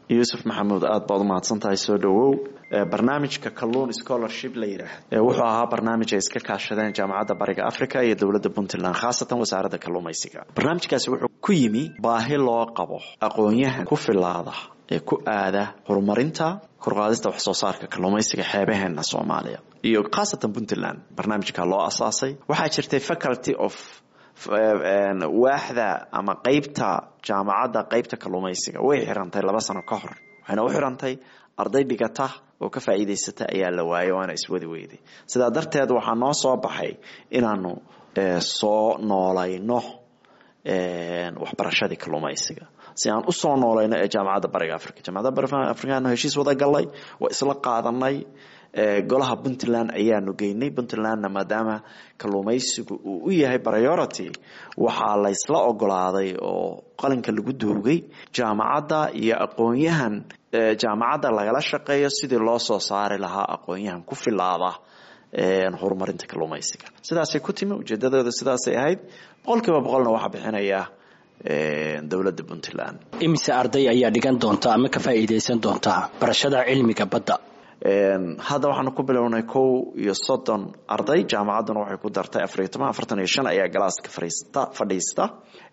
yuusuf maxamuud aada baad umahadsan tahay soo dhowow barnaamijka kalluun scholarship la yidhaahdo wuxuu ahaa barnaamij ay iska kaashadeen jaamacadda bariga africa iyo dowladda puntland khaasatan wasaaradda kalluumaysiga barnaamijkaasi wuxuu ku yimi baahi loo qabo aqoon-yahan ku filaada ee ku aada horumarinta korqaadista wax soo saarka kalluumaysiga xeebaheena soomaaliya iyo khaasatan puntland barnaamijka loo asaasay waxaa jirtay faculty of waaxda ama qeybta jaamacadda qeybta kalluumaysiga way xirantay laba sano ka hor waxayna u xirantay arday dhigata oo ka faa'iidaysata ayaa la waayay waana iswadi weyday sidaa darteed waxaa noo soo baxay inaanu soo noolayno waxbarashadii kalluumaysiga si aan usoo noolayno ee jaamacadda bariga africa jaamacadda bariga africano heshiis wada galnay waa isla qaadanay golaha puntland ayaanu geynay puntlandna maadaama kalluumaysigu uu u yahay priority waxaa laysla ogolaaday oo qalinka lagu duugay jaamacadda iyo aqoon-yahan jaamacadda lagala shaqeeyo sidii loo soo saari lahaa aqoon-yahan ku filaada horumarinta kalluumaysiga sidaasay ku timi ujeedadooda sidaasay ahayd boqol kiiba boqolna waxaa bixinaya dowladda puntland imise arday ayaa dhigan doonta ama ka faa'iidaysan doonta barashada cilmiga badda hadda waxaanu ku bilownay kow iyo soddon arday jaamacadduna waxay ku dartay afariyo toban afartan iyo shan ayaa galaaska fariista fadhiista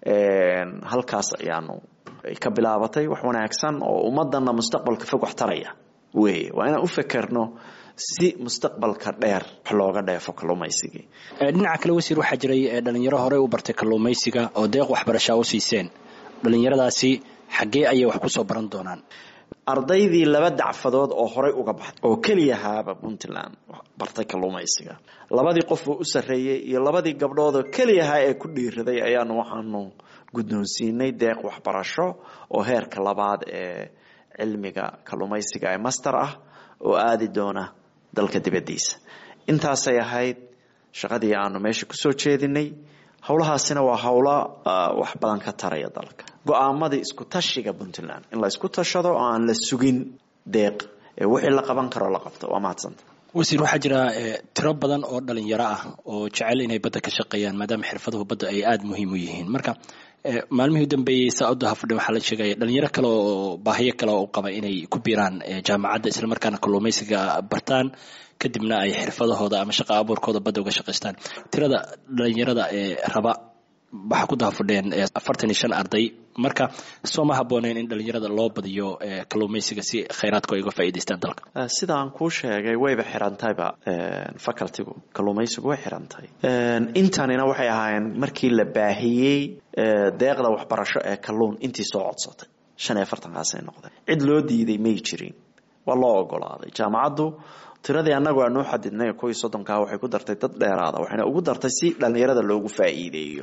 halkaas ayaanu ka bilaabatay wax wanaagsan oo ummadana mustaqbalka fog wax taraya wey waa inaan u fekerno si mustaqbalka dheer wax looga dheefo kalluumaysigii dhinaca kale wasiir waxaa jiray dhalinyaro horey u bartay kalluumaysiga oo deeq waxbarashaa u siiseen dhalinyaradaasi xaggee ayay wax kusoo baran doonaan ardaydii laba dacfadood oo horey uga baxday oo keliyahaaba puntland bartay kalluumaysiga labadii qof oo u sarreeyey iyo labadii gabdhood oo keliyahaa ee ku dhiiraday ayaanu waxaanu guddoonsiinay deeq waxbarasho oo heerka labaad ee cilmiga kalluumaysiga ee master ah oo aadi doona dalka dibaddiisa intaasay ahayd shaqadii aanu meesha kusoo jeedinay howlahaasina waa howlo wax badan ka taraya dalka go-aamadii isku tashiga puntland in la isku tashado oo aan la sugin deeq ee wixii la qaban karo la qabto waa mahadsanta wasiir waxaa jira tiro badan oo dhalinyaro ah oo jecel inay badda ka shaqeeyaan maadaama xirfaduhu badda ay aada muhiim u yihiin marka maalmihii u dambeeyey saauda hafadhe waxaa la sheegaya dhalinyaro kale oo baahiyo kale oo u qaba inay ku biiraan jaamacadda islamarkaana kalluumaysiga bartaan kadibna ay xirfadahooda ama shaqa abuurkooda badda uga shaqaystaan tirada dhalinyarada ee raba waxaa ku dahafadheen afartan iyo shan arday marka soo ma habooneen in dhalinyarada loo badiyo kalluumaysiga si khayraadku ay uga faa'iidaystaan dalka sida aan kuu sheegay wayba xirantayba facultigu kalluumaysigu way xirantay intanina waxay ahaayeen markii la baahiyey deeqda waxbarasho ee kalluun intii soo codsatay shan iyo afartankaasay noqdeen cid loo diiday may jirin waa loo ogolaaday jaamacaddu tiradii annagu aanu xadidnay kuwii soddonkaa waxay ku dartay dad dheeraada waxayna ugu dartay si dhalinyarada loogu faa'iideeyo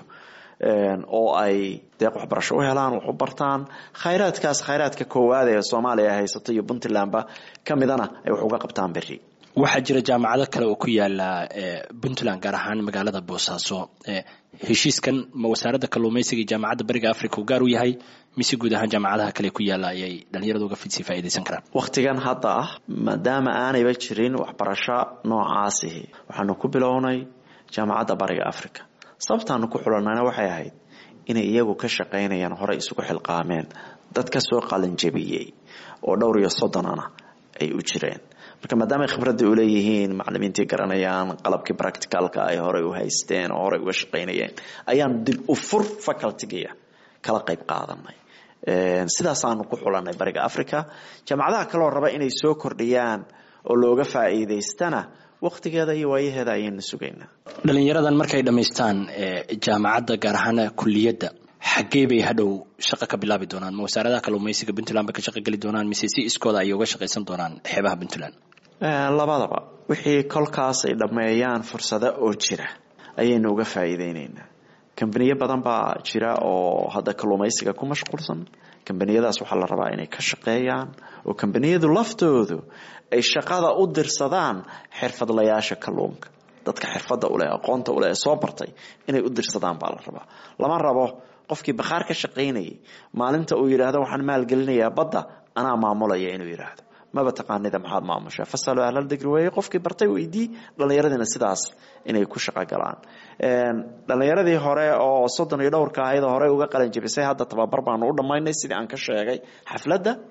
oo ay deeq waxbarasho u helaan wax u bartaan khayraadkaas khayraadka koowaad ee soomaaliya ay haysato iyo puntlandba ka midana ay wax uga qabtaan berri waxaa jira jaamacado kale oo ku yaala puntland gaar ahaan magaalada boosaaso heshiiskan ma wasaaradda kalluumaysiga iyo jaamacadda bariga africa uu gaar u yahay mise guud ahaan jaamacadaha kale ku yaala ayay dhalinyaradu uga sii faa'iidaysan karaan wakhtigan hadda ah maadaama aanayba jirin waxbarasho noocaasihi waxaanu ku bilownay jaamacadda bariga africa sababtaanu ku xulanayna waxay ahayd inay iyagu ka shaqaynayaan horey isugu xilqaameen dad ka soo qalinjabiyey oo dhowr iyo soddonana ay u jireen marka maadaama ay khibradda u leeyihiin macalimiintii garanayaan qalabkii practicalka ay horey u haysteen oo horey uga shaqaynayeen ayaan dib u fur facultigiya kala qayb qaadanay sidaasaanu ku xulanay bariga africa jaamacadaha kaloo raba inay soo kordhiyaan oo looga faa'iidaystana wakhtigeeda iyo waayaheeda ayaynu sugaynaa dhalinyaradan markay dhammaystaan jaamacadda gaar ahaan kuliyadda xaggee bay hadhow shaqo ka bilaabi doonaan ma wasaaradaha kalluumaysiga puntland bay ka shaqo geli doonaan mise si iskooda ayay uga shaqaysan doonaan xeebaha puntland labadaba wixii kolkaas ay dhammeeyaan fursado oo jira ayaynu uga faa'iideyneynaa kambaniyo badan baa jira oo hadda kalluumaysiga ku mashquulsan kambaniyadaas waxaa la rabaa inay ka shaqeeyaan oo kambaniyadu laftoodu ay shaqada u dirsadaan xirfadlayaasha kalluunka dadka xirfadda uleh aqoonta uleh ee soo bartay inay u dirsadaan baa la rabaa lama rabo qofkii bakhaar ka shaqaynayay maalinta uu yidhaahdo waxaan maalgelinayaa badda anaa maamulaya inuu yidhaahdo maba taqaanida maxaad maamushaa fasalo ahlal digri weeye qofkii bartay weydii dhallinyaradina sidaas inay ku shaqo galaan dhallinyaradii hore oo soddon iyo dhowrka ahayd oo horey uga qalin jabisay hadda tababar baanu u dhammaynay sidii aan ka sheegay xafladda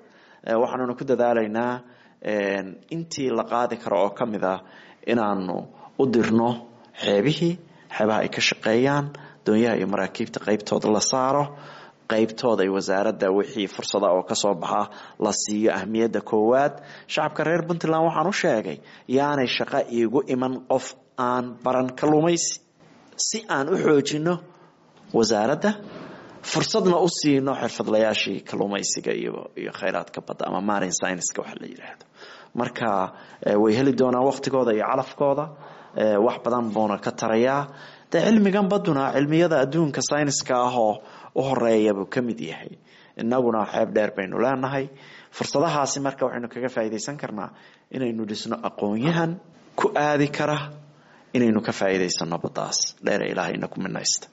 waxaanuna ku dadaalaynaa intii la qaadi karo oo ka mid ah inaanu u dirno xeebihii xeebaha ay ka shaqeeyaan doonyaha iyo maraakiibta qeybtooda la saaro qeybtooda ay wasaaradda wixii fursada oo kasoo baxa la siiyo ahmiyadda koowaad shacabka reer puntland waxaan u sheegay yaanay shaqo iigu iman qof aan baran kalluumaysi si aan u xoojino wasaaradda fursadna u siino xirfadlayaashii kalluumaysiga iyo iyo khayraadka badda ama marin scienska waxa la yidhaahdo marka way heli doonaan waqtigooda iyo calafkooda wax badan buuna ka tarayaa de cilmigan baduna cilmiyada adduunka syniska ah oo u horeeya buu ka mid yahay inaguna xeeb dheer baynu leenahay fursadahaasi marka waxaynu kaga faa'iidaysan karnaa inaynu dhisno aqoon-yahan ku aadi kara inaynu ka faa'iidaysano baddaas dheere ilaahayna ku minaysta